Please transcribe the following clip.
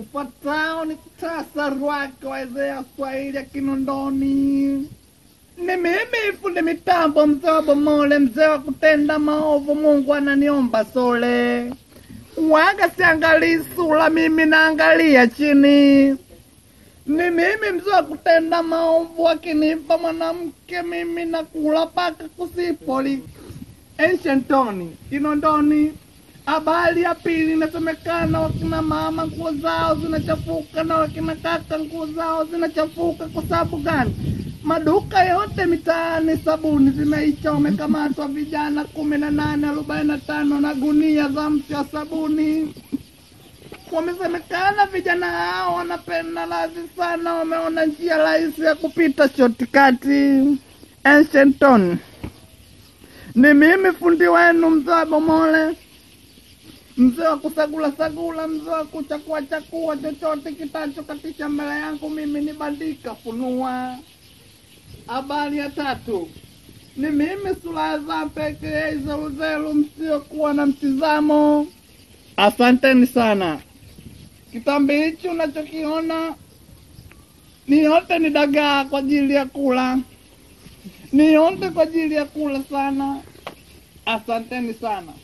Ufuatao ni muhtasari wake wa idhaa ya Kiswahili ya Kinondoni. Ni mimi fundi mitambo mzee wa Bomole, mzee wa kutenda maovu. Mungu ananiomba sole, waga siangalii sura, mimi naangalia chini. Ni mimi mzee wa kutenda maovu, akinipa mwanamke mimi nakula paka kusipoli. Enshentoni, Kinondoni. Habari ya pili inasemekana wakina mama nguo zao zinachafuka na wakina kaka nguo zao zinachafuka. Kwa sababu gani? Maduka yote mitaani sabuni zimeisha, wamekamatwa vijana kumi na nane arobaini na tano na gunia za mti wa sabuni. Wamesemekana vijana hao wanapenda radhi sana, wameona njia rahisi ya kupita shotikati. Enshentoni, ni mimi fundi wenu mzee wa Bomole mzee wa kusagula sagula, mzee wa kuchakua chakua, chochote kitachokatisha mbele yangu mimi ni bandika funua. Habari ya tatu ni mimi sura za pekee zeluzelu, msiokuwa na mtizamo. Asanteni sana. Kitambi hichi unachokiona ni yote ni dagaa kwa ajili ya kula, ni yote kwa ajili ya kula sana. Asanteni sana.